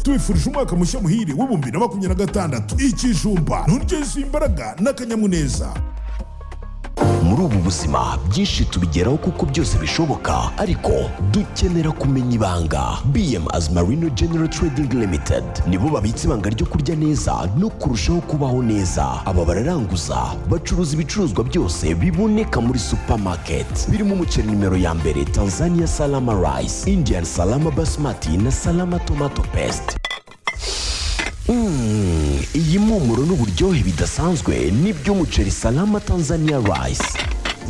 tubifurije umwaka mushya muhire w'ibihumbi na makumyabiri na gatandatu ikijumba nturyoze imbaraga n'akanyamuneza muri ubu buzima byinshi tubigeraho kuko byose bishoboka ariko dukenera kumenya ibanga bm as marino general trading limited nibo babitse ibanga ryo kurya neza no kurushaho kubaho neza aba bararanguza bacuruza ibicuruzwa byose biboneka muri supermarket birimo umuceri nimero ya mbere tanzania salama rice indian salama basmati na salama tomato paste Mm, iyi mpumuro n'uburyohe bidasanzwe n'iby'umuceri salama tanzania rice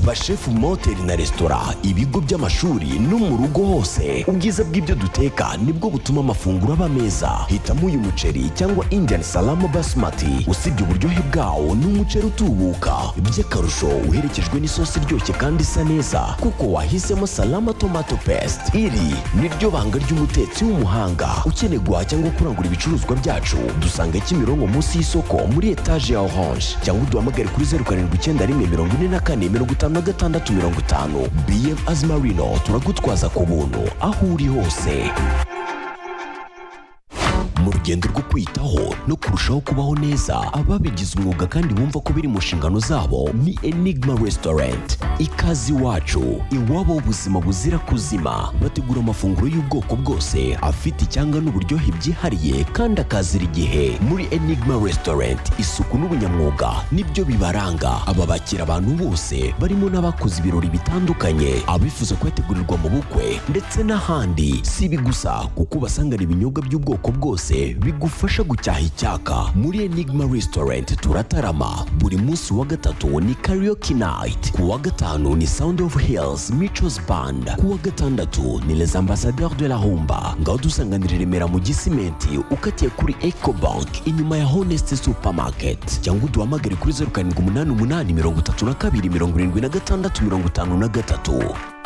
bashefu mu mahoteli na resitora ibigo by'amashuri no mu rugo hose ubwiza bw'ibyo duteka nibwo butuma amafunguro aba meza hitamo uyu muceri cyangwa indian salama basmati usibye uburyohe bwawo ni umuceri utubuka by'akarusho uherekejwe n'isosi iryoshye kandi isa neza kuko wahisemo salama tomato paste iri ni ryo banga ry'umutetsi w'umuhanga ukeneye guhaha cyangwa kurangura ibicuruzwa byacu dusanga kimironko munsi y'isoko muri etaje ya orange cyangwa uduhamagare kuri zeru karindwi icyenda rimwe mirongo ine na kane mirongo itanu na gatandatu mirongo itanu bm azimarino turagutwaza ku buntu aho uri hose mu rugendo rwo kwitaho no kurushaho kubaho neza ababigize umwuga kandi bumva ko biri mu nshingano zabo ni enigma restaurant ikaze iwacu iwabo ubuzima buzira kuzima bategura amafunguro y'ubwoko bwose afite icyanga n'uburyohe byihariye kandi akazira igihe muri enigma restaurant isuku n'ubunyamwuga nibyo bibaranga aba bakira abantu bose barimo n'abakoze ibirori bitandukanye abifuza kuyategurirwa mu bukwe ndetse n'ahandi si ibi gusa kuko ubasangana ibinyobwa by'ubwoko bwose bigufasha gucyaha icyaka muri enigma restaurant turatarama buri munsi wa gatatu ni karaoke night ku wa gatanu ni sound of hills michos band ku wa gatandatu ni les ambassadeurs de la humba ngaho dusanganira i remera mu gisimenti ukatiye kuri ecobank inyuma ya honest supermarket cyangwa uduhamagare kuri zeru karindwi umunani umunani mirongo itatu na kabiri mirongo irindwi na gatandatu mirongo itanu na gatatu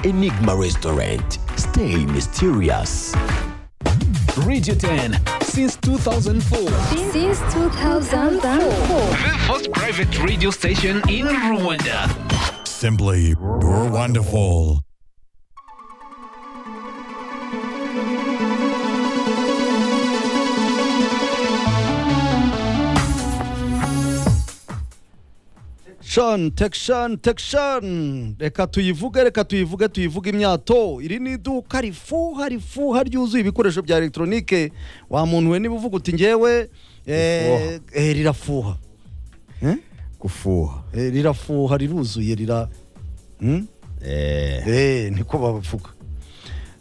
enigma restaurant stay mysterious Radio 10 since 2004. Since 2004. The first private radio station in Rwanda. simply you're wonderful shani tekishani tekishani reka tuyivuge reka tuyivuge tuyivuge imyato iri ni iduka rifuha rifuha ryuzuye ibikoresho bya elegitoronike wa muntu we niba uvuga uti ngewe eh, eh, rirafuha Eh? gufuha Eh, rirafuha riruzuye rira Hmm? Eh, Eh, niko bavuga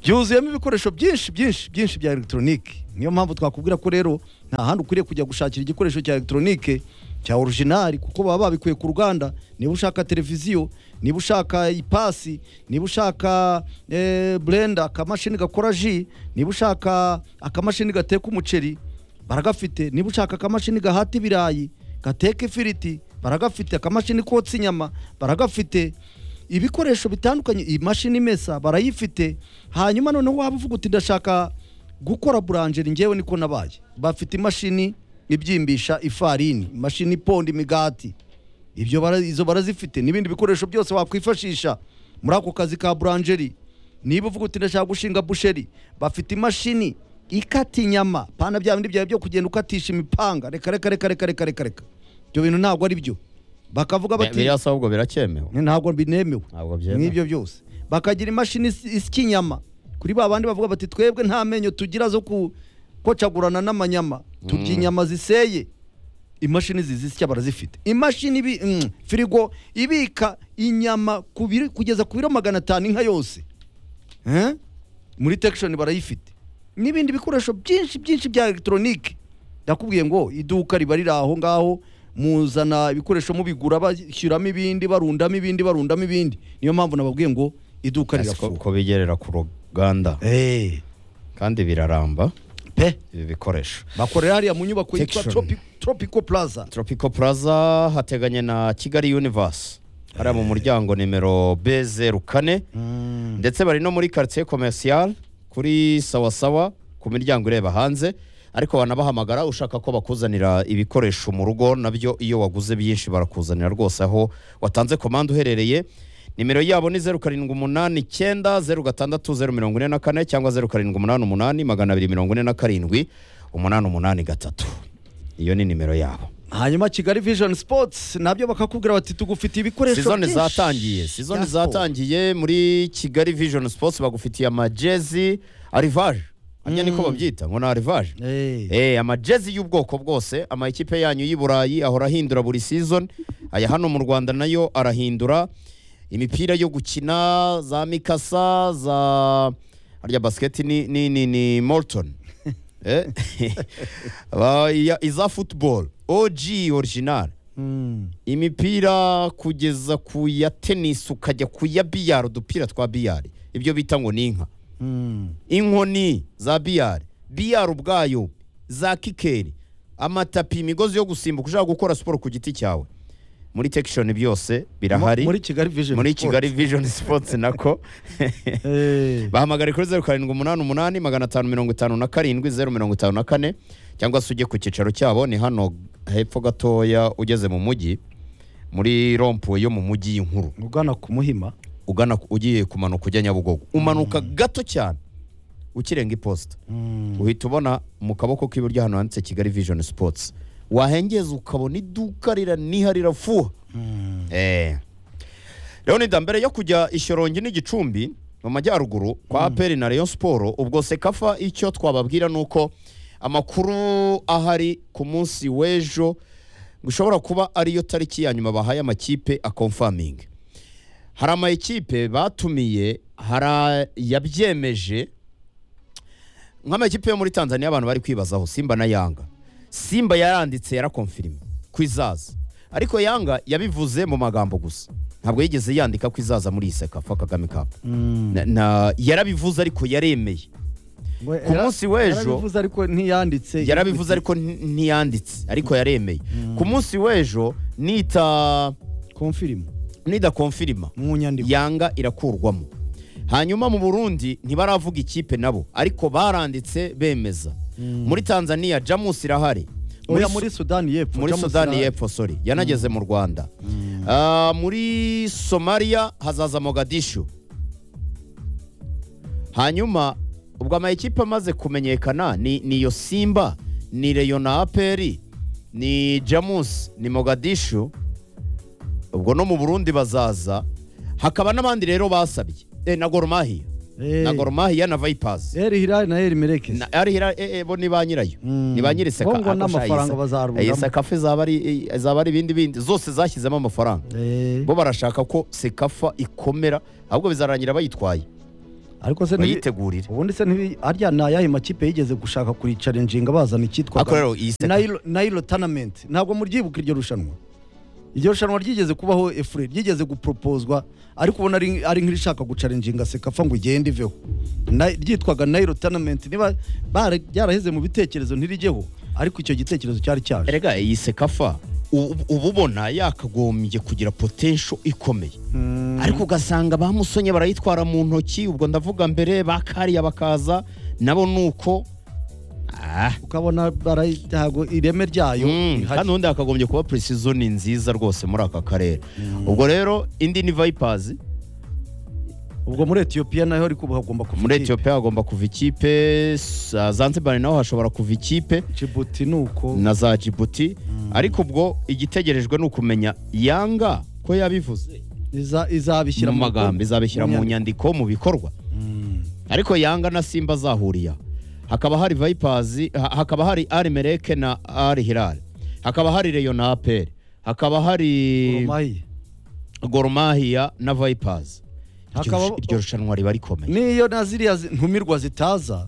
ryuzuyemo ibikoresho byinshi byinshi byinshi bya elegitoronike niyo mpamvu twakubwira ko rero nta handi ukwiriye kujya gushakira igikoresho cya elegitoronike cya orujinari kuko baba babikuye ku ruganda niba ushaka televiziyo niba ushaka ipasi niba ushaka eh, burenda akamashini gakora ji niba ushaka akamashini gateka umuceri baragafite niba ushaka akamashini gahata ibirayi gateka ifiriti baragafite akamashini kotsa inyama baragafite ibikoresho bitandukanye iyi mashini imesa barayifite hanyuma noneho waba uvuga uti ndashaka gukora buranjeri ngewe niko nabaye bafite imashini ibyimbisha ifarini imashini iponda imigati ibyo bara- izo barazifite n'ibindi bikoresho byose wakwifashisha muri ako kazi ka buranjeri niba uvuga uti ndashaka gushinga busheri bafite imashini ikata inyama pana bya bindi byawe byo kugenda ukatisha imipanga reka reka reka reka reka reka reka ibyo bintu ntabwo ari byo bakavuga bati biriya se ahubwo biracyemewe Ni ntabwo binemewe Ntabwo byemewe. nk'ibyo byose bakagira imashini isi- isya inyama kuri ba bandi bavuga bati twebwe nta menyo tugira zo ku- kocagurana n'amanyama turya inyama ziseye imashini zizisya barazifite imashini ibi mm, firigo ibika inyama ku biro- kugeza ku biro magana atanu inka yose Eh? muri tekishoni barayifite n'ibindi bikoresho byinshi byinshi bya elegitoronike ndakubwiye ngo iduka riba riri aho ngaho muzana ibikoresho mubigura bashyiramo ibindi barundamo ibindi barundamo ibindi niyo mpamvu nababwiye ngo iduka Ese ko- rirafuha ko bigerera ku ruganda Eh, kandi biraramba pe ibi bikoresho bakorera hariya mu nyubako yitwa Tekishoni. Tropi- tropico plaza tropico plaza hateganye na kigali universe hariya mu muryango nimero b zeru kane ndetse bari no muri quartier commercial kuri sawasawa ku miryango ireba hanze ariko wanabahamagara ushaka ko bakuzanira ibikoresho mu rugo nabyo iyo waguze byinshi barakuzanira rwose aho watanze komande uherereye nimero yabo ni zeru karindwi umunani icyenda zeru gatandatu zeru mirongo ine na kane cyangwa zeru karindwi umunani umunani magana abiri mirongo ine na karindwi umunani umunani gatatu iyo ni nimero yabo hanyuma kigali vision sports nabyo bakakubwira bati tugufitiye ibikoresho sizoni byinshi zatangiye sizoni bya siporo." zatangiye muri kigali vision sports bagufitiye amajezi arivaje hanyuma niko babyita ngo ni arivaje Eh. Eh, amajezi y'ubwoko bwose ama ekipe yanyu y'i burayi ahora ahindura buri season aya hano mu rwanda nayo arahindura imipira yo gukina za mikasa za harya basiketi ni ni ni, ni morton Eh? Ba- iya- iza football og original Mm. imipira kugeza ku ya tenisi ukajya ku ya biyari udupira twa biyari ibyo bita ngo ni inka Mm. inkoni za biyari biyari ubwayo za kikeri amatapi imigozi yo gusimbuka ushaka gukora siporo ku giti cyawe muri tekishoni byose birahari muri kigali vision muri Sports. kigali vijoni sipotsi nako Eh. bahamagare kuri zeru karindwi umunani umunani magana atanu mirongo itanu na karindwi zeru mirongo itanu na kane cyangwa se ujye ku cyicaro cyabo ni hano hepfo gatoya ugeze mu mujyi muri rompuwe yo mu mujyi y'inkuru ugana ku muhima ugana ku- ugiye kumanuka ujya nyabugogo umanuka gato cyane ukirenga iposita uhita ubona mu kaboko k'iburyo hano handitse kigali vision sports wahengeza ukabona iduka riraniha rirafuha Eh. rero ni mbere yo kujya ishyorongi n'igicumbi mu majyaruguru kwa aperi na rayon siporo ubwo sekafa icyo twababwira ni uko amakuru ahari ku munsi w'ejo ushobora kuba ariyo tariki ya nyuma bahaye amakipe akomfamingi hari ama ekipe batumiye hari yabyemeje nk'amakipe yo muri tanzania abantu bari kwibazaho simba na yanga simba yaranditse yarakomfirima ku izaza ariko yanga yabivuze mu magambo gusa ntabwo yigeze yandika ko izaza muri iyi sekafa kagame cup Na- na- yarabivuze ariko yaremeye Ku munsi w'ejo- yarabivuze ariko ntiyanditse yarabivuze ariko nti- ntiyanditse ariko yaremeye ku munsi w'ejo nita confirm nidakomfirima mu nyandiko yanga irakurwamo hanyuma mu burundi ntibaravuga ikipe nabo ariko baranditse bemeza muri tanzania jamus irahari muri, oya muri sudani yepfo muri Jamus sudani Rad. y'epfo sorry yanageze mu rwanda Ah, muri somalia hazaza mogadishu hanyuma ubwo ama ekipe amaze kumenyekana ni ni iyo simba ni reyo na aperi ni jamus ni mogadishu ubwo no mu burundi bazaza hakaba n'abandi rero basabye eh, na goromahiya Eh. na goromahiya na vipasi Eri Hilal na Eri Merekezi Na- ari hira eh, eh, bo ni ba nyirayo Mm. ni ba nyiriseka Bo ngo n'amafaranga bazarugamo. sekafe zaba ari eh, zaba ari ibindi bindi zose zashyizemo amafaranga Eh. bo barashaka ko sekafa ikomera ahubwo bizarangira bayitwaye ariko se ntibi- bayitegurire ubundi se ntibi arya ni ayahe makipe yigeze gushaka kuricarenjinga bazana icyitwa ariko rero iyi sekafa Nile- Nile Tournament ntabwo muryibuka iryo rushanwa iryo rushanwa ryigeze kubaho efure ryigeze guporopozwa ariko ubona ari ari nk'irishaka gucarenjinga sekafa ngo igende iveho Na- ryitwaga Nile Tournament niba bara- ryaraheze mu bitekerezo ntirijyeho ariko icyo gitekerezo cyari cyaje erega iyi sekafa u- u- uba ubona yakagombye kugira potensho ikomeye ariko ugasanga ba musonye barayitwara mu ntoki ubwo ndavuga mbere ba kariya bakaza nabo ni uko ah ukabona barayi- ntabwo ireme ryayo Mm, rihari. kandi ubundi hakagombye kuba precision ni nziza rwose muri aka karere ubwo rero indi ni vipers ubwo muri etiyopiya naho ariko ubu hagomba kuva muri ikipe. etiyopiya hagomba kuva ikipe sa- zanzibar naho hashobora kuva ikipe Djibouti ni uko na za jibuti ariko ubwo igitegerejwe ni ukumenya yanga ko yabivuze iza- izabishyira mu magambo izabishyira mu nyandiko. nyandiko mu bikorwa ariko yanga na simba zahuriye aho. hakaba hari vipers ha- hakaba hari ari mereke na ari hilal hakaba hari reyo na aperi hakaba hari Urumayi. goromahiya na vipers Hakaba- iryo rushanwa riba rikomeye niyo na ziriya zi- ntumirwa zitaza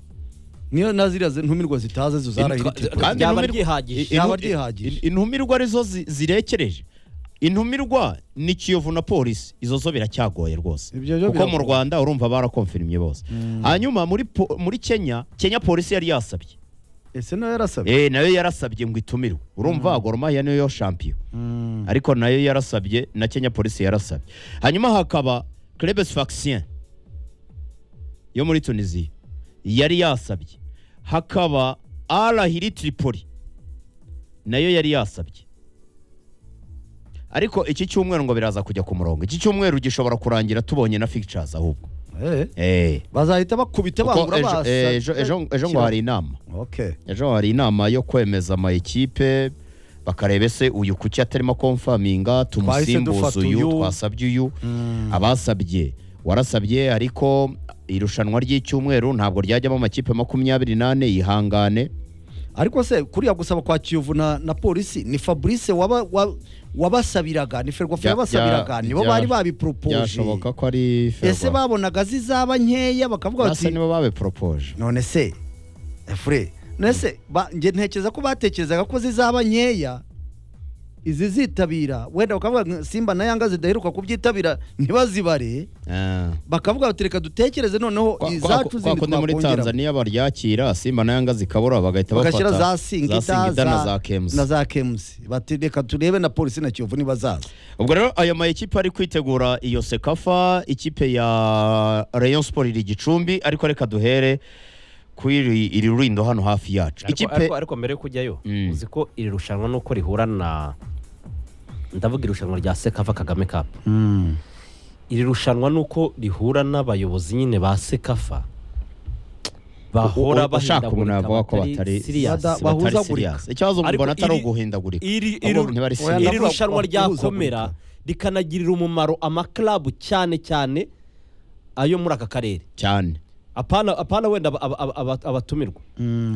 niyo na ziriya zi- ntumirwa zitaza zo zarahira ikipe. kandi ryaba intumirwa- ryihagije. intu- Ryaba ryihagije. intumirwa arizo zi- zirekereje intumirwa ni kiyovu na polisi izo zo biracyagoye rwose Ibyo byo kuko mu biragoye. rwanda urumva barakomfirimye bose hanyuma muri po- muri kenya kenya polisi yari yasabye ese nawe yarasabye Eh, nayo yarasabye ngo itumirwe urumva mm. goromaya niyo shampiyo ariko nayo yarasabye na kenya polisi yarasabye hanyuma hakaba crebes vaccien yo muri tunisiya yari yasabye hakaba arahiri tripoli nayo yari yasabye ariko iki cyumweru ngo biraza kujya ku murongo iki cyumweru gishobora kurangira tubonye na fictures ahubwo Eh, Eh. bazahita bakubita Kuko bangura ejo- basa eh, ejo- ejo ejo ngo hari inama okay ejo hari inama yo kwemeza amayikipe bakareba ese uyu kuki atarimo komfaminga tumusimbuze dufata uyu uyu. twasabye uyu abasabye warasabye ariko irushanwa ry'icyumweru ntabwo ryajyamo amakipe makumyabiri n'ane yihangane ariko se kuriya gusaba kwa kiyovu na, na polisi ni fabrice waba- wa- wabasabiraga ni ferwafa Bya- yabasabiraga bya- nibo bya- bari babiporopoje byashoboka ko ari ese ferwafa babonaga zizaba nkeya bakavuga basa bati nibo babiporopoje none se fure none se ba- nge ntekereza ko batekerezaga ko zizaba nkeya izi zitabira wenda bakavuga ngo simba na yanga zidaheruka kubyitabira ntibazibare Ah. bakavuga bati reka dutekereze noneho Kwa- kwa- izacu kwa zindi kundi muri twakongera Tanzania baryakira Simba na Yanga zikabura bagahita bagashyira bafata za singita Singida na za Kemusi na za kemusi bati reka turebe na polisi na kiyovu nibazaza ubwo rero aya ma ekipe ari kwitegura iyo sekafa ikipe ya Rayon Sport iri Gicumbi ariko reka duhere ku iri iri rulindo hano hafi yacu Ariko- ikipe ariko, ariko mbere yo kujyayo Mm. uzi ko iri rushanwa nuko rihura na ndavuga irushanwa rya sekafa kagame cup iri rushanwa nuko rihura n'abayobozi nyine ba sekafa bahora U- u- ushaka umuntu bahindagurika yavuga ko batari- batari serious. Bada- bahu- batari bahuzagurika. serious ikibazo Ariko mbona atari iri- uguhindagurika iri ahubwo iri- ntibari oya, serious iri ndavuga rushanwa ku- ryakomera rikanagirira umumaro amaklabu cyane cyane ayo muri aka karere cyane apana apana wenda aba- aba- aba- abatumirwa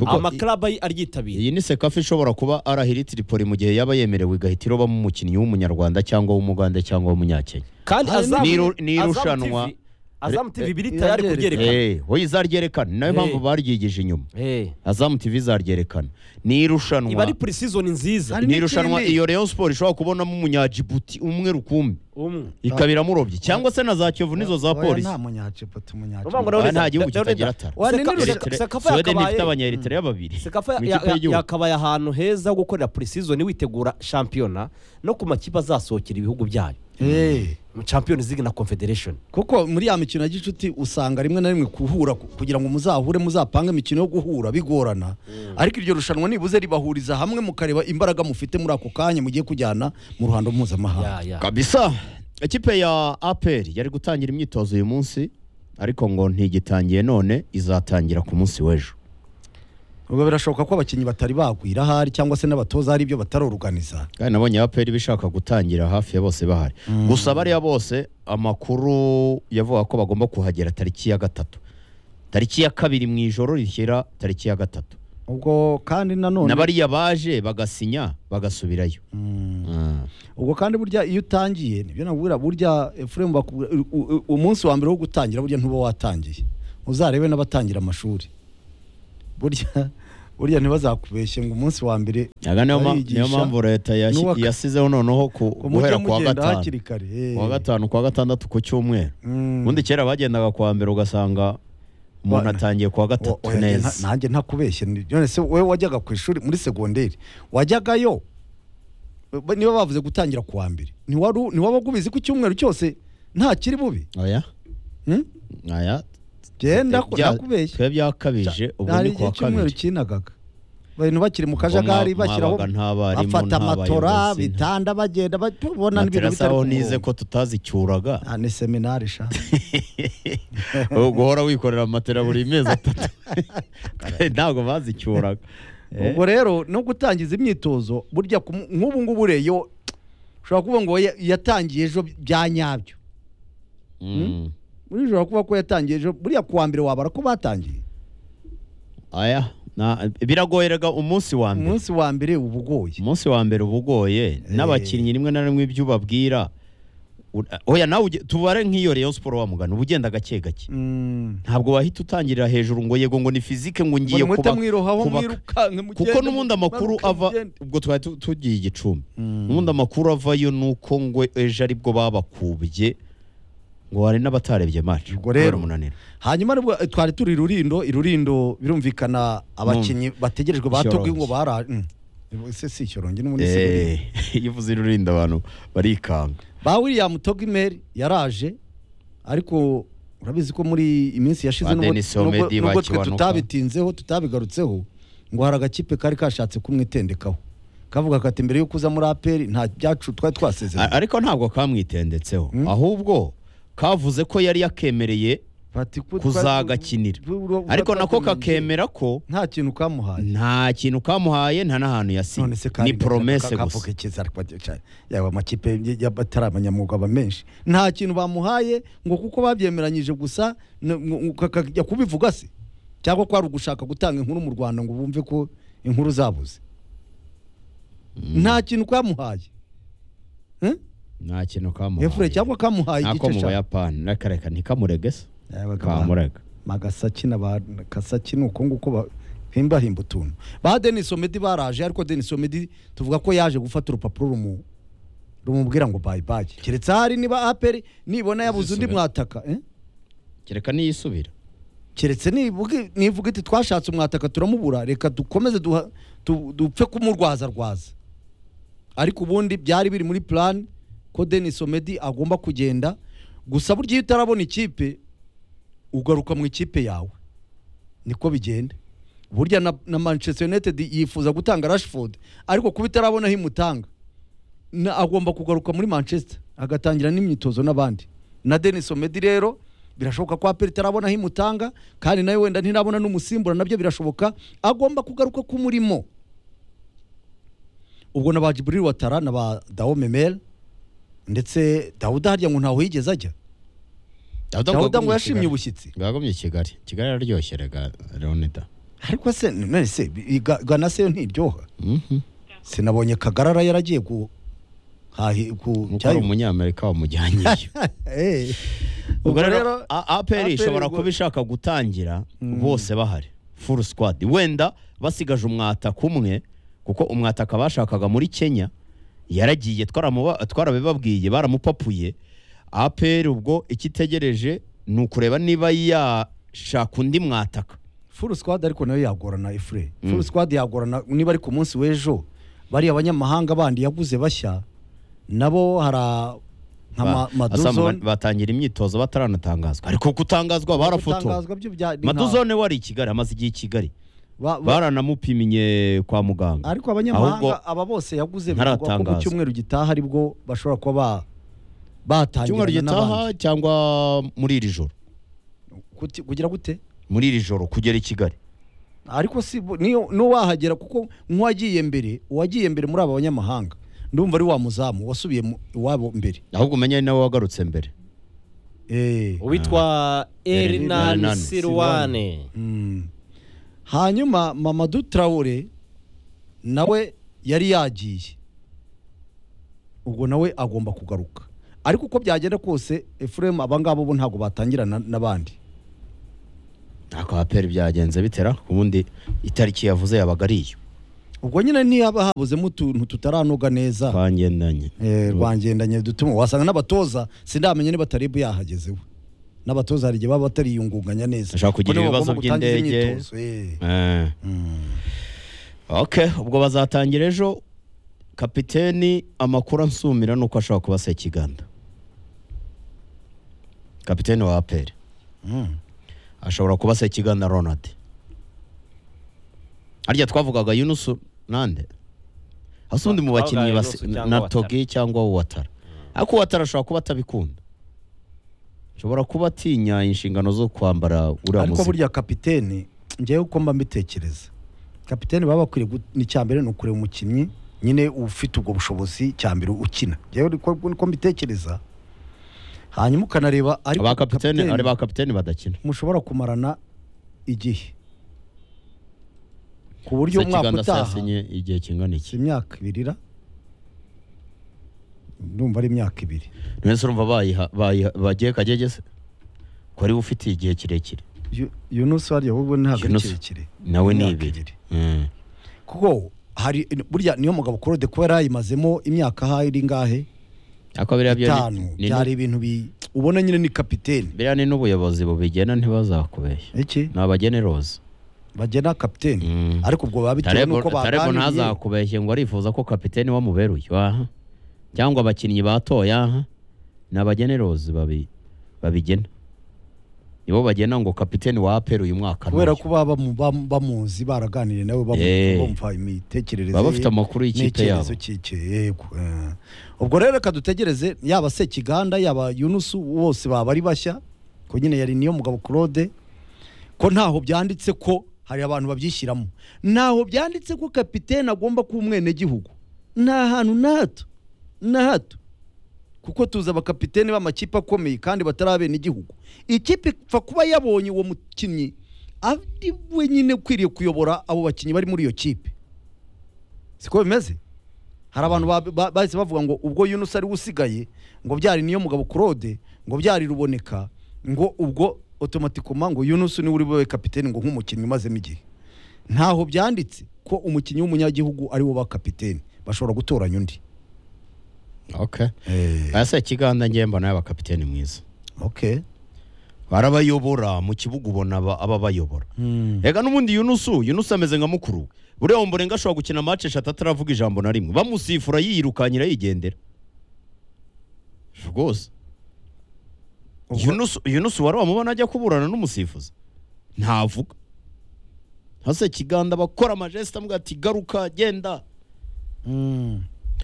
Kuko amaklabu ay- aryitabiye iyi ni sekafa ishobora kuba arahira itiripoli mu gihe yaba yemerewe igahita irobamo umukinnyi w'umunyarwanda cyangwa w'umugande cyangwa w'umunyakenya kandi Hari azamu n'iru- Azamu n'irushanwa- TV azamu Eh, TV biri tayari iraryereka. kubyerekana Eh, we izaryerekana ni nayo Eh. mpamvu baryigeje inyuma Eh, azamu tv izaryerekana ni irushanwa iba ari pre season nziza Hari ni n'ikindi. irushanwa iyo Rayon Sport ishobora kubonamo umunyajibuti umwe rukumbi umwe ikaba iramurobye cyangwa se na za Kiyovu n'izo za Oya, polisi nta munyaciputa Uvuga ngo munyaciputa rero Oya, nta Leonida- gihugu Leonida- kitagira tara. Oya, Seka- nino- Eritere- Sekafa Sweden yakabaye- ifite abanyaeritere babiri Sekafa mu ya- ikipe ya- y'igihugu. yakabaye ahantu heza ho gukorera pre season witegura shampiyona no ku makipe azasohokera ibihugu byayo mu Champions League na Confederation kuko muri ya mikino ya gicuti usanga rimwe na rimwe kuhura ku- kugira ngo muzahure muzapange imikino yo guhura bigorana ariko iryo rushanwa nibuze ribahuriza hamwe mukareba imbaraga mufite muri ako kanya mugiye kujyana mu ruhando mpuzamahanga ya ya kabisa ikipe ya APR yari gutangira imyitozo uyu munsi ariko ngo ntigitangiye none izatangira ku munsi w'ejo ubwo birashoboka ko abakinnyi batari bagwira ahari cyangwa se n'abatoza hari ibyo bataroruganiza kandi nabonye APR bishaka gutangira hafi ya bose bahari gusa bariya bose amakuru yavuga ko bagomba kuhagera tariki ya gatatu tariki ya kabiri mu ijoro rishyira tariki ya gatatu ubwo kandi nanone na bariya baje bagasinya bagasubirayo Ah. ubwo kandi burya iyo utangiye nibyo nabwira burya Ephraim bakubwira u- u- umunsi wa mbere wo gutangira burya ntuba watangiye uzarebe n'abatangira amashuri burya burya ntibazakubeshye ngo umunsi wa mbere Aga niyo ma- barigisha, niyo mpamvu leta yasi- n'uwa- yasizeho noneho ku- ngo mujye guhera kuwa mugenda gatanu hakiri kare eh. kuwa gatanu kuwa gatandatu ku cyumweru Mm. ubundi kera bagendaga kuwa mbere ugasanga umuntu Bana. atangiye kuwa O- gatatu oya, nge nta- neza nanjye ntakubeshye ni- none se wowe wajyaga ku ishuri muri segonderi wajyagayo b- niba bavuze gutangira ku wa mbere ntiwari- ntiwabaga ubizi ko icyumweru cyose nta kiri bubi oya Hmm? oya genda Bya- nakubeshye twe byakabije ubu hari ni kuwa igihe cyumweru kabiri kinagaga abantu bakiri mu Ubwo kajagari mwa- bashyiraho mwabaga nta barimu, bafata nta amatora bayobozi, bitanda bagenda babona n'ibintu bitari materasaho ku nize murongo. ko tutazicyuraga Ah, ni seminari sha guhora wikorera matera buri mezi atatu ntabwo bazicyuraga ubwo rero no gutangiza imyitozo burya ku- nk'ubu ngubu reyo ushobora kuvuga ngo ya- yatangiye ejo bya nyabyo Mm. muri ushobora kuvuga ko yatangiye ejo buriya kuwa mbere wabara ko batangiye aya na- biragoyeraga umunsi wa mbere umunsi wa mbere uba ugoye umunsi wa mbere uba ugoye n'abakinnyi rimwe na rimwe ibyo ubabwira u- oya nawe uge- tubare nk'iyo Rayon Sport wa mugana uba ugenda gake gake Mm. ntabwo wahita utangirira hejuru ngo yego ngo ni fizike ngo ngiye Ngo kuba mutamwirohaho kubaka. mwirukanke kuko mugende, n'ubundi amakuru mumanuke ava mugende. ubwo twari tu- tugiye igicumbi n'ubundi amakuru avayo ni uko ngo ejo aribwo babakubye ngo hari n'abatarebye match Ubwo rero- kubera umunaniro hanyuma nibwo eh, twari turi irurindo irurindo birumvikana abakinnyi bategerejwe batobwe ngo bara mm. se si icyorongi n'ubundi si Eh, irurindo. iyo uvuze irurinda abantu barikanga ba william togimeri yaraje ariko urabizi ko muri iminsi yashize Ba nubwo- Denis nubwo- Omedi nubwo twe bakibanuka. tutabitinzeho tutabigarutseho ngo hari agakipe kari kashatse kumwitendekaho kavuga kati mbere y'uko uza muri aperi nta byacu twari twasezeranye A- ariko ntabwo kamwitendetseho ahubwo kavuze ko yari yakemereye bati ko twa- kuzagakinira ura- ariko nako uratatamenye. kakemera ko nta kintu kamuhaye nta kintu kamuhaye nta n'ahantu none se yasinye kandi ni poromese gashaka gusa kavuga ikiza ariko bati- cyane yaba amakipe y- y'abatari abanyamwuga aba menshi nta kintu bamuhaye ngo kuko babyemeranyije gusa n- ngo- ngo- kajya kubivuga se cyangwa kwari ugushaka gutanga inkuru mu Rwanda ngo bumve ko inkuru zabuze nta kintu kamuhaye Eh? nta kintu kamuhaye efure cyangwa kamuhaye ntako igice mu cya buyapani reka reka ntikamurege se Yabaga ba- kamurega magasaki na ba kasaki ni uko nguko bahimbahimba utuntu ba denis omedi baraje ariko denis omedi tuvuga ko yaje gufata urupapuro rumu rumubwira ngo bayi bayi keretse hari niba aperi nibona yabuze undi Zisubira. mwataka eh? kereka niyisubira keretse nivuga- nivuga iti twashatse umwataka turamubura reka dukomeze duha- tu- dupfe kumurwaza rwaza ariko ubundi byari biri muri plan ko Denis Omedi agomba kugenda gusa burya iyo utarabona ikipe ugaruka mu ikipe yawe niko bigenda burya na, na Manchester United yifuza gutanga Rashford ariko kuba itarabonaho imutanga na, agomba kugaruka muri Manchester agatangira n'imyitozo n'abandi na Denis Omedi rero birashoboka ko aperi itarabonaho imutanga kandi nawe wenda ntirabona n'umusimbura nabyo birashoboka agomba kugaruka k'umurimo ubwo na ba Jibril Watara na ba Dao Memel ndetse Dawuda harya ngo ntaho yigeze ajya Dawuda ngo yashimye ubushyitsi bwagomye i Kigali Kigali yararyoshye rega Leonida ariko se none se i- Ga- Ghana se yo ntiryoha Mhm. sinabonye kagarara yaragiye ku hahi ku nk'uko ari cyayi- umunyamerika wamujyanyeyo Eh, ubwo ubwo rero rero A- APR APR ishobora ubwo- kuba ishaka gutangira bose bahari full squad wenda basigaje umwataka umwe kuko umwataka bashakaga muri Kenya yaragiye twaramuba- twarabibabwiye baramupapuye APR ubwo ikitegereje ni ukureba niba yashaka undi mwataka furu squad ariko nayo yagorana ifure furu squad yagorana niba ari ku munsi w'ejo bari abanyamahanga bandi yaguze bashya nabo hara nka Ba- ma- Asa mu- maduzone batangira imyitozo bataranatangazwa ariko gutangazwa barafotora Gutangazwa byo bya- ni nka- maduzone wari i Kigali amaze igihe i Kigali ba- ba- baranamupimye kwa muganga Ahubwo- ariko abanyamahanga aba bose yaguze bivugwa ko mu ntaratangaza. cyumweru gitaha aribwo bashobora kuba ba- cyumweru batangirana n'abandi gitaha cyangwa muri iri joro Kuti- kugira gute muri iri joro kugera i kigali ariko si bo- niyo n'uwahagera kuko nk'uwagiye mbere uwagiye mbere muri aba banyamahanga ndumva ari wa muzamu wasubiye mu- iwabo mbere ahubwo umenya ari nawe wagarutse mbere Eh. uwitwa Hernan Hernan Sirwane Mm. hanyuma mamadou traore nawe yari yagiye ubwo nawe agomba kugaruka ariko uko byagenda kose efuremu abangabo bo ntabwo batangirana n'abandi ntabwo aperi byagenze bitera ubundi itariki yavuze yabaga ari iyo ubwo nyine ntiyaba habuzemo utuntu tutaranoga neza twangendanye Eh, rwangendanye dutuma wasanga n'abatoza sindamenya niba taribu yahageze we n'abatoza hari igihe baba batariyungunganya neza Ashaka kugira Ubwo nibo ibibazo bagomba gutangiza by'indege. imyitozo, eh. Eh. ok ubwo bazatangira ejo kapiteni amakuru ansumira ni uko ashobora kuba sekiganda kapiteni wa aperi ashobora kuba sekiganda ronald harya twavugaga yunusu nande hasi ubundi mu Twavugaga bakinnyi basi- Yunusu cyangwa na Ouattara. togi cyangwa uwatara ariko uwatara ashobora kuba atabikunda ashobora kuba atinya inshingano zo kwambara uriya ariko muziki burya kapitene njyewe uko mba mbitekereza kapitene baba bakwiriye gu- ni icya mbere ni ukureba umukinnyi nyine ufite ubwo bushobozi cya mbere ukina njyewe niko niko mbitekereza hanyuma ukanareba ariko ba kapiteni kapitene ari ba kapiteni badakina mushobora kumarana igihe ku buryo umwaka Sekiganda utaha yasinye igihe kingana iki imyaka ibirira ndumva ari imyaka ibiri mwese urumva bayiha bayiha bagiye kagege se ko ariwe ufitiye igihe kirekire Yu- yunusi warya ahubwo ntabwo ari Yunusi. kirekire nawe ni Imyaka ibiri ibiri. kuko hari burya niyo mugabo claude kuba yarayimazemo imyaka ahaye iri ngahe ako biriya byo ni- itanu ni- byari ibintu bi ubona nyine ni kapitene biriya ni n'ubuyobozi bubigena ntibazakubeshya iki ni abageneroza bagena kapitene Mm. ariko ubwo biba bitewe tarebo n'uko Tarebo baganiriye ntazakubeshye ngo arifuza ko kapiteni wamuberuye aha cyangwa abakinnyi batoye aha ni abagenerozi babi babigena nibo bagena ngo kapiteni wa aperi uyu mwaka ni kubera uyu. ko baba bamu- bamu- bamuzi baraganiriye nawe bamu- Eh. bumva imitekerereze baba ye, bafite amakuru y'ikipe n'icyerezo yabo cy'icye yego eh. ubwo rero reka dutegereze yaba sekiganda yaba yunusu bose baba ari bashya ko nyine yari niyo mugabo claude ko ntaho byanditse ko hari abantu babyishyiramo ntaho byanditse ko kapitene agomba kuba umwenegihugu nta hantu na hato na hato kuko tuzi abakapitene b'amakipe akomeye kandi batarabena igihugu ikipe ipfa kuba yabonye uwo mukinnyi ari we nyine ukwiriye kuyobora abo bakinnyi bari muri iyo kipe siko bimeze hari abantu ba- ba- bahise bavuga ngo ubwo yunusa ari we usigaye ngo byari niyo mugabo claude ngo byari ruboneka ngo ubwo otomatikoma ngo yunusa niwe uri bube kapitene ngo nk'umukinnyi umazemo igihe ntaho byanditse ko umukinnyi w'umunyagihugu ari wo ba kapitene bashobora gutoranya undi okay ese kiganda ngiye mbona y'abakapiteni mwiza okay barabayobora mu kibuga ubona aba- aba bayobora reka n'ubundi yunusu yunusu ameze nka mukuru buriya wumva ashobora gukina match eshatu ataravuga ijambo na rimwe bamusifura yiyirukanyira yigendera rwose Ubwo- yunusu yunusu wari wamubona ajya kuburana n'umusifuzi ntavuga hase kiganda bakora amajesta amuga ati garuka genda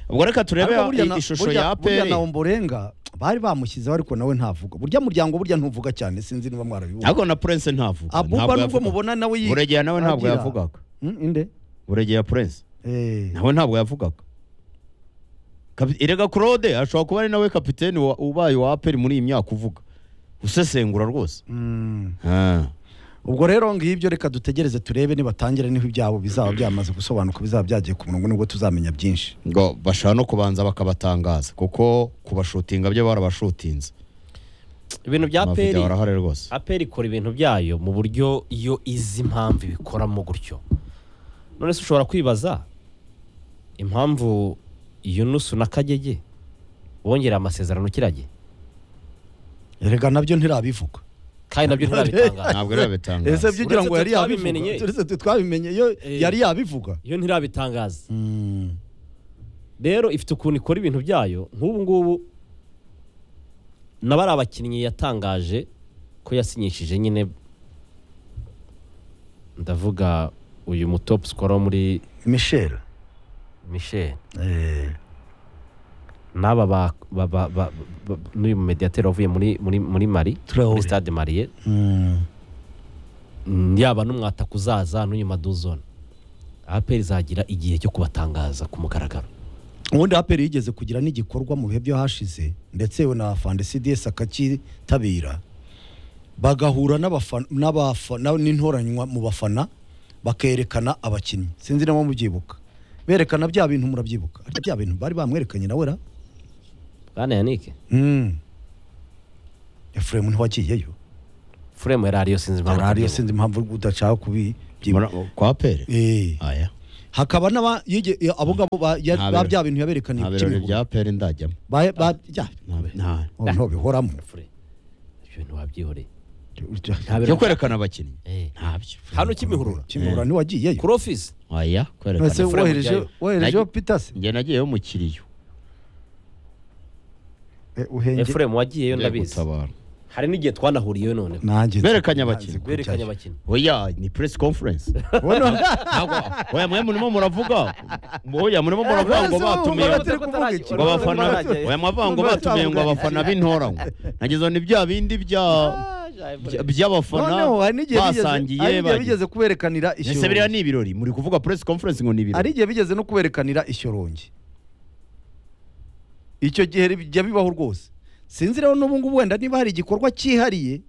ubwo reka turebe Ariko burya na- ishusho burya- ya burya aperi na omborenga bari bamushyizeho ariko nawe ntavuga burya muryango burya ntuvuga cyane sinzi niba mwarabivuga ariko na prince ntavuga abuba ntabwo nubwo yavugaga. mubona nawe yi- buregera nawe ntabwo agira- yavugaga Mm, inde buregera prince Eh, nawe ntabwo yavugaga Kapi- erega claude ashobora kuba ari nawe kapiteni wa- ubaye wa aperi muri iyi myaka uvuga usesengura rwose mm. Ah. ubwo rero ngibyo reka dutegereze turebe nibatangira niho ibyabo bizaba byamaze gusobanuka bizaba byagiye ku murongo nibwo tuzamenya byinshi ngo bashaka no kubanza bakabatangaza kuko kubashutinga byo barabashutinze ibintu bya amavidewo peri arahari rwose aperi ikora ibintu byayo mu buryo iyo izi impamvu ibikoramo gutyo none se ushobora kwibaza impamvu yunusu na kagege bongereye amasezerano kirage erega nabyo ntirabivuga kandi nabyo ntirabitangaza ntabwo rero babitangaza ese byugira ngo yari Uretse twe yabivuga twabimenye. Uretse twe twabimenye yo Eh. yari yabivuga iyo ntirabitangaza rero ifite ukuntu ikora ibintu byayo nk'ubu ngubu na bari abakinnyi yatangaje ko yasinyishije nyine ndavuga uyu mutopu sikoro muri michel michel Eh, n'aba ba- ba- ba- ba- ba- n'uyu mumediateri wavuye muri muri muri mari Traoré. muri stade mariye mm. Mm, yaba n'umwataka uzaza n'uyu maduzone aperi izagira igihe cyo kubatangaza ku mugaragaro ubundi aperi yigeze kugira n'igikorwa mu bihe byo hashize ndetse yewe na fande cds akakitabira bagahura n'abafa- n'abafa- na- n'intoranywa mu bafana bakerekana abakinnyi sinzi niba mubyibuka berekana bya bintu murabyibuka Ariko bya bintu bari bamwerekanye nawe ra bwana yanike Mm. efuremu ntiwagiyeyo furemu yari ariyo sinzi impamvu ariyo atariho. sinzi impamvu udashaka kubibyibuka Mura- kwa aperi Eh. aya hakaba n'aba yige- abo ngabo ba ya- Nta ba birori. bya bintu yaberekaniye nta ku birori Kimironko. bya aperi ndajyamo Ba- ba- ya- nta Oh, ntobihoramo Fure, ibyo bintu wabyihoreye byo kwerekana abakinnyi Eh. ntabyo hano kimihurura kimihura ntiwagiyeyo kuri ofisi aya ese kwerekana Fremu wohereje ujyayo. woherejeho Nagi- pitasi njye nagiyeyo mu kiriyo efuremu wagiyeyo Ngiye ndabizi gutabara. hari n'igihe twanahuriyeyo noneho nanjye Berekanye abakinnyi. berekanye abakinnyi oya ni press conference Ntabwo- oya mwe murimo muravuga oya murimo muravuga ngo batumiye ngo abafana oya mwavuga ngo batumiye ngo abafana b'intoranywa nagezeho ni bya bindi bya bya- by'abafana noneho hari n'igihe bigeze- hari basangiye n'igihe bagiye. bigeze kuberekanira ese biriya ishyorongi ni ibirori muri kuvuga press conference ngo ni hari ibirori igihe bigeze no kuberekanira ishyorongi icyo gihe bijya bibaho rwose sinzi rero n'ubu ngubu wenda niba hari igikorwa cyihariye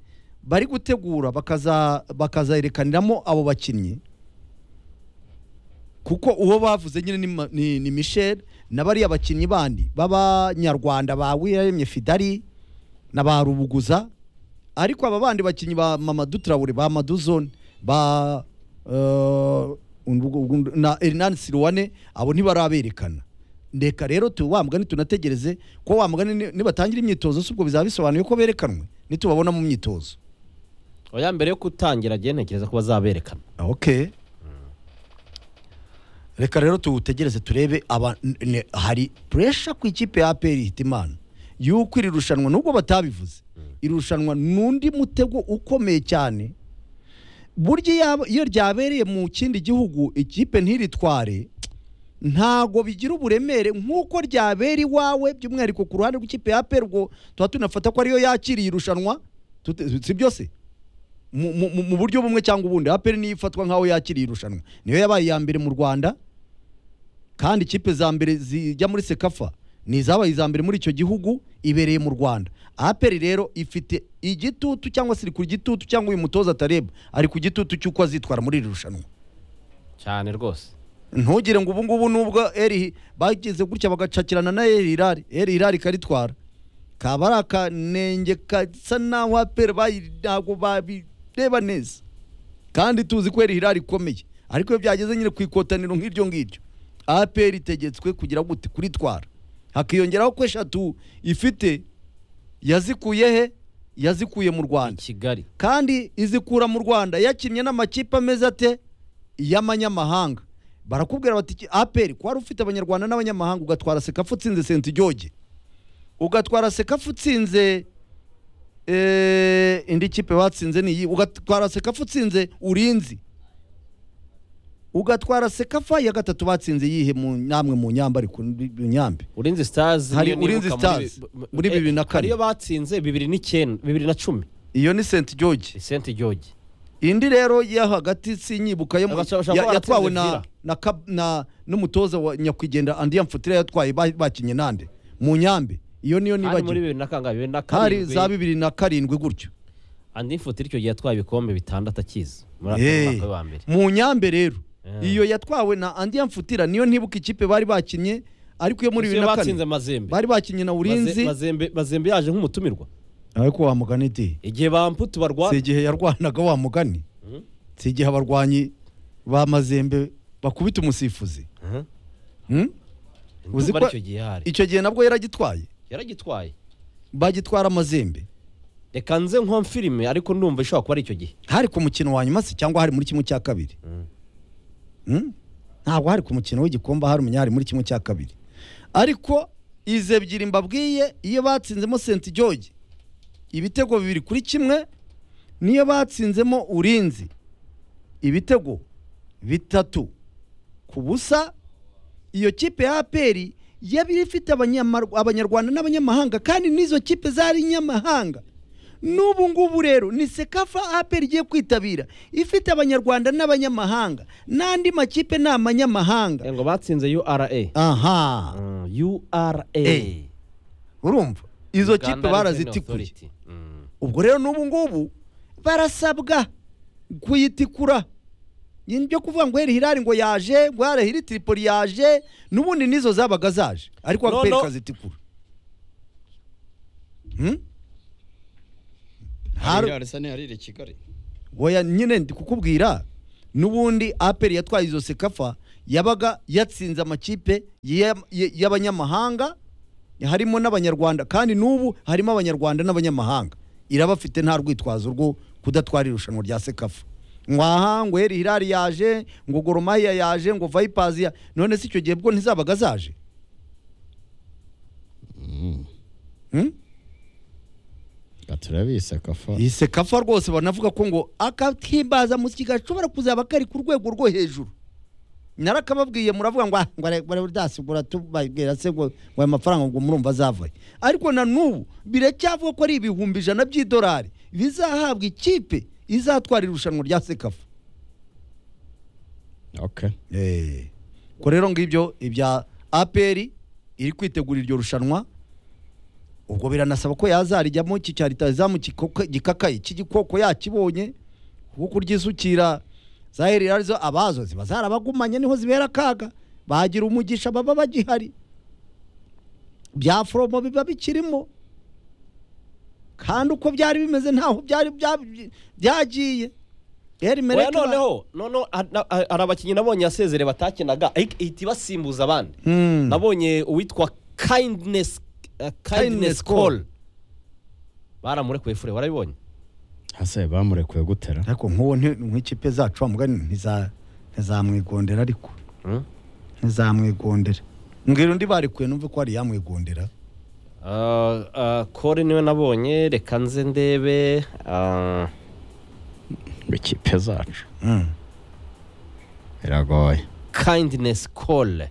bari gutegura bakaza bakazayerekaniramo abo bakinnyi kuko uwo bavuze nyine ni, Ma- ni, ni michel na bariya bakinnyi bandi b'abanyarwanda ba wiremye fidari na ba rubuguza ariko aba bandi bakinnyi ba mamadu traore ba maduzone ba eh, undi- undi- na hernani siruwane abo ntibaraberekana reka rero tu wa mugani tunategereze ko wa mugani ni- nibatangira imyitozo si ubwo bizaba bisobanuye ko berekanwe nitubabona mu myitozo oya mbere yo gutangira agiye ntekereza ko bazaberekana okay reka rero tuwutegereze turebe aba ne- hari puresha ku ikipe ya APR Hitimana yuko iri rushanwa nubwo batabivuze iri rushanwa n'undi mutego ukomeye cyane burya iyo aba- iyo ryabereye mu kindi gihugu ikipe ntiritware ntago bigira uburemere nk'uko ryabera iwawe by'umwihariko ku ruhande rw'ikipe ya APR ubwo tuba tunafata ko ariyo yakiriye irushanwa Tute- si byose mu- mu mu- mu buryo bumwe cyangwa ubundi aperi niyo ifatwa nk'aho yakiriye irushanwa niyo yabaye iya mbere mu rwanda kandi ikipe za mbere zijya muri sekafa ni izabaye iza mbere muri icyo gihugu ibereye mu rwanda aperi rero ifite igitutu cyangwa se iri ku gitutu cyangwa uyu mutoza atareba ari ku gitutu cy'uko azitwara muri iri rushanwa cyane rwose ntugire ngo ubu ngubu nubwo eri bagize gutya bagacakirana na eri irari eri irari karitwara kaba ari akanenge gasa naho aperi bayi- ntabwo babireba neza kandi tuzi ko eri irari ikomeye ariko iyo byageze nyine ku ikotaniro nk'iryo ngiryo aperi itegetswe kugira gute kuritwara hakiyongeraho ko eshatu ifite yazikuye he yazikuye mu i rwanda kigali kandi izikura mu rwanda yakinnye n'amakipe ameze ate y'amanyamahanga barakubwira bati "Iki- aperi ko wari ufite abanyarwanda n'abanyamahanga ugatwara sekafu utsinze senti george ugatwara sekafu utsinze eh, indi kipe batsinze niyi ugatwara sekafu utsinze urinzi ugatwara sekafa ya gatatu batsinze yihe mu namwe mu nyamba ariko mu nyambe urinzi stars Hari niyo nibuka Ulinzi muri- Stars, muri Eh, bibiri na kane. hariyo batsinze bibiri n'icyenda bibiri na cumi iyo ni senti george senti george indi rero yo hagati sinyibuka yo mu- Abashaka- bashaka ya- kuba yatwawe baratsinze na Villa. na kab- na n'umutoza wa nyakwigendera andiya mfutire yatwaye ba- bakinye nande mu nyambe iyo niyo hari muri nibagiwe bibiri na kangahe bibiri na hari za karindwi bibiri na karindwi gutyo andi mfutire icyo gihe yatwaye ibikombe bitandatu akizi muri Hey. aka mwaka we wa mbere mu nyambe rero Yeah. iyo yatwawe na andiya mfutira niyo ntibuka ikipe bari bakinye ariko iyo muri Ese bibiri na batsinze kane mazembe bari bakinye na Maze- urinzi Mazembe- mazembe yaje nk'umutumirwa ariko wa mugani iti igihe bamputu si barwana igihe yarwanaga wa mugani si igihe abarwanyi ba mazembe bakubita umusifuzi Hmm? uzi ndumva ko- ari icyo gihe hari icyo gihe nabwo yaragitwaye yaragitwaye bagitwara amazembe reka nze nko filime ariko ndumva ishobora kuba ari icyo gihe hari ku mukino wa nyuma se cyangwa hari muri kimwe cya kabiri Hmm? ntabwo hari ku mukino w'igikombe hari umunya hari muri kimwe cya kabiri ariko izi ebyiri mbabwiye iyo batsinzemo senti george ibitego bibiri kuri kimwe niyo batsinzemo urinzi ibitego bitatu ku busa iyo kipe ya aperi yari ifite abanyamar- abanyarwanda n'abanyamahanga kandi n'izo kipe zari inyamahanga n'ubu ngubu rero ni sekafa aperi igiye kwitabira ifite abanyarwanda n'abanyamahanga n'andi makipe ni amanyamahanga ngo batsinze ura aha ura Eh. urumva izo Uganda kipe Revenue barazitikuye Authority. Mm. ubwo rero n'ubu ngubu barasabwa kuyitikura ni byo kuvuga ngo heri hirari ngo yaje ngo hera hiri tiripoli yaje n'ubundi n'izo zabaga zaje ariko No, aperi no. kazitikura Hmm? Hari- harire kigali oya nyine ndi kukubwira n'ubundi aperi yatwaye izo sekafa yabaga yatsinze amakipe ya- ya- y'abanyamahanga harimo n'abanyarwanda kandi n'ubu harimo abanyarwanda n'abanyamahanga irabafite nta rwitwazo rwo kudatwara irushanwa rya sekafa ngwaha ngo heri hirari yaje ngo goromaya yaje ngo vayipazi ya none si icyo gihe bwo ntizabaga zaje Hmm? turabizi akafa iyi sekafa rwose banavuga ko ngo akakimbaza mu kigega gashobora kuzaba kari ku rwego rwo hejuru narakababwiye muravuga ngo "Ah, ngo are- ngo arasigura tubabwira se ngo ngo ayo mafaranga ngo murumva azavaye ariko na n'ubu biracyavuga ko ari ibihumbi ijana by'idolari bizahabwa ikipe izatwara irushanwa rya sekafa okay ko rero ngibyo ibya aperi iri kwitegura iryo rushanwa ubwo biranasaba ko yazarijyamo iki cya leta izamu kikoka- gikakaye cy'igikoko yakibonye kuko kuryisukira za heri arizo abazo ziba zarabagumanye niho zibera akaga bagira umugisha baba bagihari bya foromo biba bikirimo kandi uko byari bimeze ntaho byari bya- byagiye Eri Oya Merete ba- noneho noneho ha- na- ha- hari abakinnyi nabonye yasezere batakinaga ahik- ihita ibasimbuza abandi Hmm. nabonye uwitwa kindness eh, kindness Kindness call Call. baramurekuye fure warabibonye hasa bamurekuye gutera ariko nk'uwo nti- nk'ikipe zacu wamugani ntiza- ntizamwigondera ariko Hmm? ntizamwigondera mbwira undi barekuye numve ko hari yamwigondera Ah, ah, Cole niwe nabonye reka nze ndebe ah, ngo ikipe zacu biragoye kindness call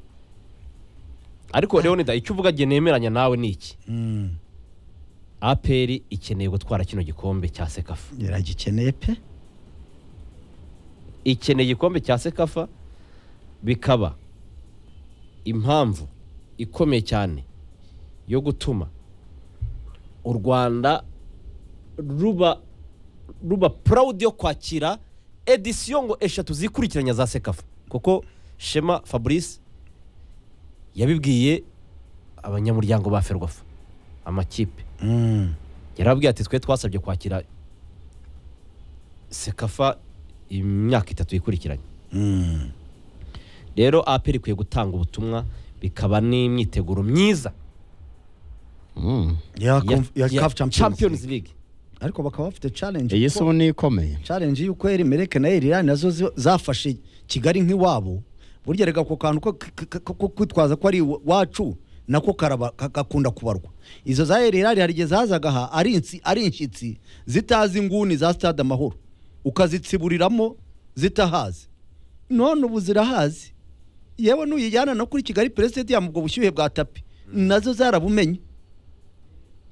ariko Leonida icyo uvuga gihe nemeranya nawe ni iki aperi ikeneye gutwara kino gikombe cya sekafa iragikeneye pe ikeneye igikombe cya sekafa bikaba impamvu ikomeye cyane yo gutuma u rwanda ruba ruba purawudi yo kwakira edisiyo ngo eshatu zikurikiranya za sekafa kuko shema fabrice yabibwiye abanyamuryango ba ferwafa amakipe yarababwiye ati twe twasabye kwakira sekafa imyaka itatu ikurikiranye rero aperi ikwiye gutanga ubutumwa bikaba n'imyiteguro myiza ya ya- conf- ya ya CAF Champions League ariko bakaba bafite challenge iyi kuko- somo ni ikomeye challenge y'uko erimereke na erirani nazo zi- zafashe kigali nk'iwabo burya reka ako kantu ko k- k- ko kwitwaza ko ari iwacu nako karaba- ka- gakunda kubarwa izo za erirani hari igihe zazaga aha ari insi- ari inshyitsi zitazi inguni za stade amahoro ukazitsiburiramo zitahazi none ubu zirahazi yewe nuyijyana no kuri kigali ya ubwo bushyuhe bwa tapi nazo zarabumenye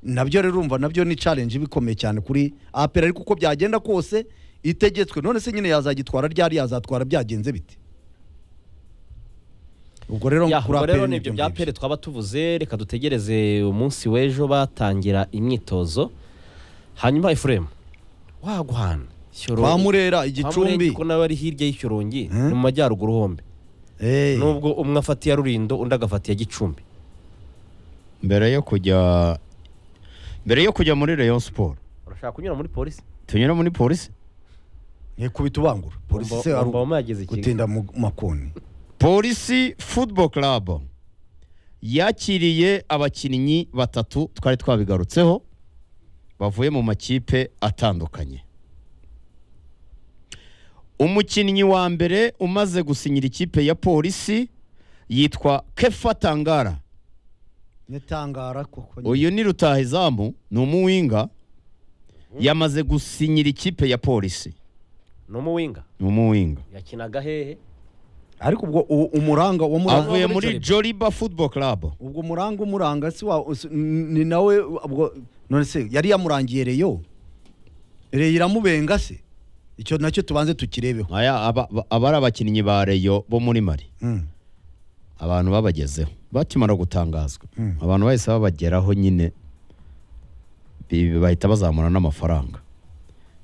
nabyo rero urumva nabyo ni challenge iba ikomeye cyane kuri apera ariko uko byagenda kose itegetswe none se nyine yazagitwara ryari yazatwara byagenze bite ubwo rero Ya, kuri ubwo rero apera ni ibyo bya pere twaba tuvuze reka dutegereze umunsi w'ejo batangira imyitozo hanyuma efuremu waguhana kwa murera igicumbi kuko nawe ari hirya y'ikirongi ni mu majyaruguru hombi Eh, nubwo umwe afata iya rurindo undi agafata iya gicumbi mbere yo kujya mbere yo kujya muri rayon siporo urashaka kunyura muri polisi tunyura muri polisi nkikubita ubangura polisi se Wumva- ari wumva wamageze iki? gutinda mu makoni polisi football club yakiriye abakinnyi batatu twari twabigarutseho bavuye mu makipe atandukanye umukinnyi wa mbere umaze gusinyira ikipe ya polisi yitwa kefa tangara nitangara koko nyine. uyu ni rutahizamu ni umuwinga yamaze gusinyira ikipe ya polisi ni umuwinga ni umuwinga yakinaga hehe ariko ubwo u- umuranga wa muranga avuye muri muri Joliba. joliba football club ubwo muranga umuranga si wa si- ni nawe ubwo none se yari yamurangiye reyo reyo iramubenga se icyo nacyo tubanze tukirebeho aya aba aba ari abakinnyi ba reyo bo muri mari Mm. abantu babagezeho bakimara gutangazwa abantu bahise babageraho nyine bi- bahita bazamura n'amafaranga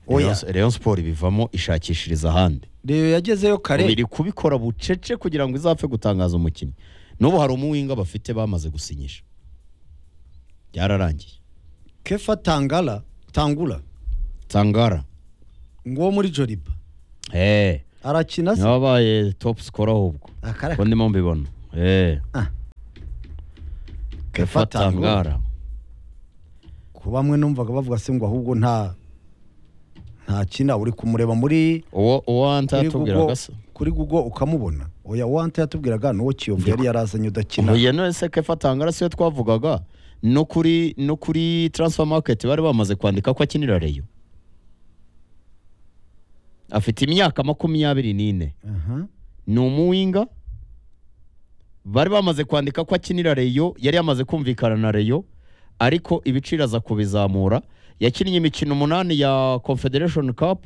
Oya. Rayon- rayon siporo ibivamo ishakishiriza ahandi reyo yagezeyo kare biri kubikora bucece kugira ngo izapfe gutangaza umukinnyi n'ubu hari umuwinga bafite bamaze gusinyisha byararangiye kefa tangara tangura tangara ngo muri joriba eee arakina se yabaye topu sikoro ahubwo akara uko ndimo mbibona eee Ah. kefa tangara ku bamwe numvaga bavuga se ngo ahubwo nta nta kina uri kumureba muri uwo uwo wanta kuri yatubwiraga gugo se kuri gugo ukamubona oya wante yatubwiraga nuwo kiyovu yari yarazanye udakina uyu nese kefa tangara siyo twavugaga no kuri no kuri transfer market bari bamaze kwandika ko akinira reyo afite imyaka makumyabiri n'ine Aha. ni umuwinga bari bamaze kwandika ko akinira reyo yari yamaze kumvikana na reyo ariko ibiciro aza kubizamura yakinnye imikino umunani ya confederation cup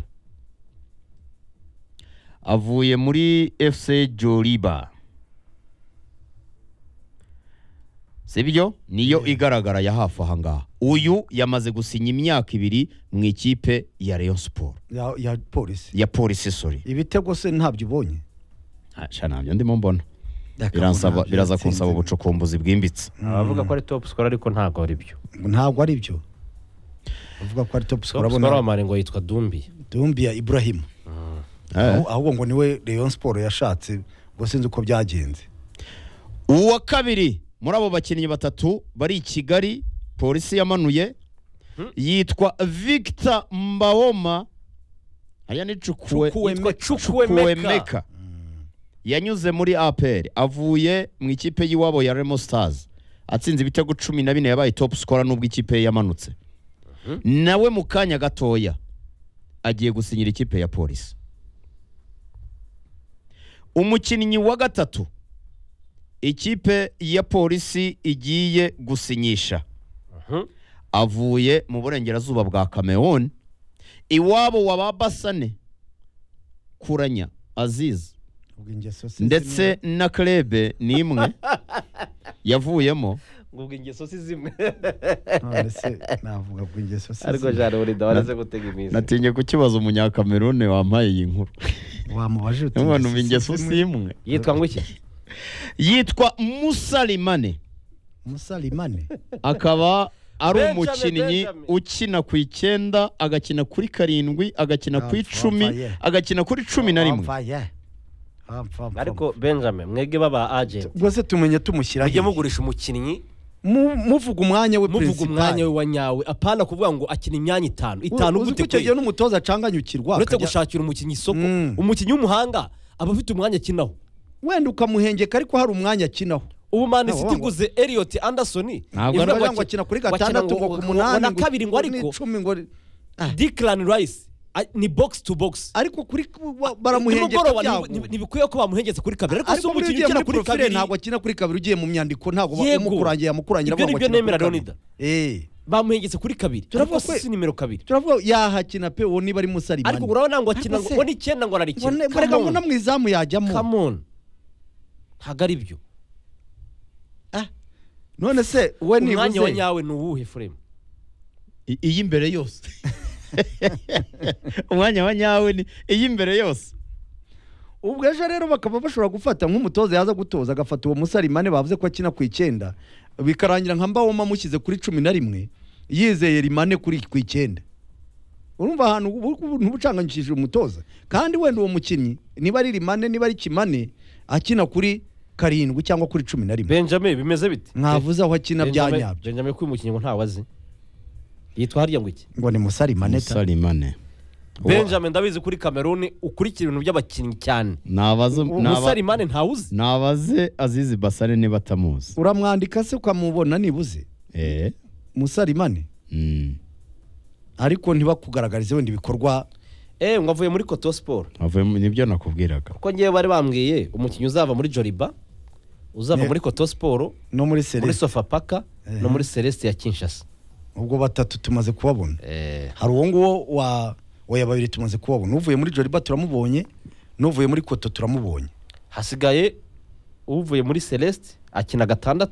avuye muri fc joliba sibyo niyo igaragara ya hafi aha ngaha uyu yamaze gusinya imyaka ibiri mu ikipe ya rayon siporo ya ya polisi ya polisi sori ibitego se ntabyo ubonye sha ntabyo ndimo mbona biransaba biraza kunsaba ubucukumbuzi bwimbitse abavuga ko ari topu sikoro ariko ntabwo ari byo ntabwo ari byo avuga ko ari top score topu sikoro abona w'amare ngo yitwa dumbi Dumbia Ibrahim Eh. Ahu- ahubwo ngo niwe Rayon Sport yashatse ubwo sinzi uko byagenze uwa kabiri muri abo bakinnyi batatu bari i kigali polisi yamanuye yitwa victor mbawoma aya ni cukuwe Chukwuemeka. yitwa Chukwuemeka. yanyuze muri apr avuye mu ikipe y'iwabo ya remo stars atsinze ibitego cumi na bine yabaye top scorer nubwo ikipe ye yamanutse nawe mu kanya gatoya agiye gusinyira ikipe ya polisi umukinnyi wa gatatu ikipe ya polisi igiye gusinyisha avuye mu burengerazuba bwa cameroon iwabo wa ba basane kuranya aziz ubwo ingeso si ndetse na krebe ni imwe yavuyemo ubwo ingeso si zimwe zimwe. none se navuga ngo ingeso si ariko zimwe. jana burinda waraze gutega iminsi natinye kukibaza umunyakamerune wampaye iyi nkuru wamubaje uti none ubu ingeso ingeso si si zimwe. imwe yitwa ngo iki yitwa musalimane musalimane akaba ari Benjamin, umukinnyi Benjamin. ukina ku icyenda agakina kuri karindwi agakina ku Ah, icumi vampire. agakina kuri cumi na rimwe Vampire. Vampire. ariko benjamin mwege baba agent ubwo se tumenye tumushyira mujye hehe? mugurisha umukinnyi Mu- muvuga umwanya we muvuga principal. umwanya we wa nyawe apana kuvuga ngo akina imyanya itanu itanu uzi gute ko icyo gihe kwe n'umutoza acanganyukirwa uretse akajya- gushakira umukinnyi isoko Mm. umukinnyi w'umuhanga aba afite umwanya akinaho wenda ukamuhengeka ariko hari umwanya akinaho ubu mani Ntabwo city wangwa. iguze elliot anderson Ntabwo ivuga Ivuga ngo ngo akina kuri wakina gatandatu ngo- ngo ku munani na kabiri ngo ariko n'icumi ngo declan rice a- ni box to box ariko kuri wa- baramuhengeka nimugoroba byago. ntibi- ntibi- ntibikwiye ko bamuhengetse kuri kabiri ariko si ariko muri umukinnyi ugiye ukina muri kuri profile kabiri ntabwo akina kuri kabiri ugiye mu myandiko ntabwo ba- Yego. umukurangira yamukurangira Ibyo avuga ngo nibyo akina kuri nemera, kabiri. Leonidas. Eh, bamuhengetse kuri kabiri Turavuga ariko si kwe- si nimero kabiri turavuga yahakina pe uwo niba ari musarimani ariko urabona ngo akina Ariko ngo se- ngo n'icyenda ngo Ubone- mbona ngo no ararikina mu izamu yajyamo kamoni ntabwo ari byo Ah, none se we umwanya wa nibuze nyawe ni uwuhe furemu I- iy'imbere yose umwanya wa nyawe ni iy'imbere yose ubwo ejo rero bakaba bashobora gufata nk'umutoza yaza gutoza agafata uwo musarimane bavuze ko akina ku icyenda bikarangira nka mbawoma amushyize kuri cumi na rimwe yizeye rimane kuri ku icyenda urumva ahantu ntubucanganyishije umutoza kandi wenda uwo mukinnyi niba ari rimane niba ari kimane akina kuri karindwi cyangwa kuri cumi na rimwe benjamin bimeze bite mwavuze aho akina bya Benjamin- nyabyo benjamin ko uyu mukinnyi ngo ntawe azi yitwa harya ngo iki ngo ni musarimane ta musalimane benjamin ndabizi kuri kameruni ukurikira ibintu by'abakinnyi cyane nabaze umusarimane ntawuzi nabaze azizi basare niba atamuzi uramwandika se ukamubona nibuze Eh, musarimane mm, ariko ntibakugaragarize wenda ibikorwa eee ngo avuye muri koto siporo avuye mu- nibyo nakubwiraga kuko ngewe bari bambwiye umukinnyi uzava muri joriba uzava Ne- muri koto siporo no muri muri seresi sofapaka Eh. no muri celeste ya kinshasa ubwo batatu tumaze kubabona Eh, hari uwo nguwo wa oya babiri tumaze kubabona uvuye muri joriba turamubonye n'uvuye muri koto turamubonye hasigaye uvuye muri celeste akina gatandatu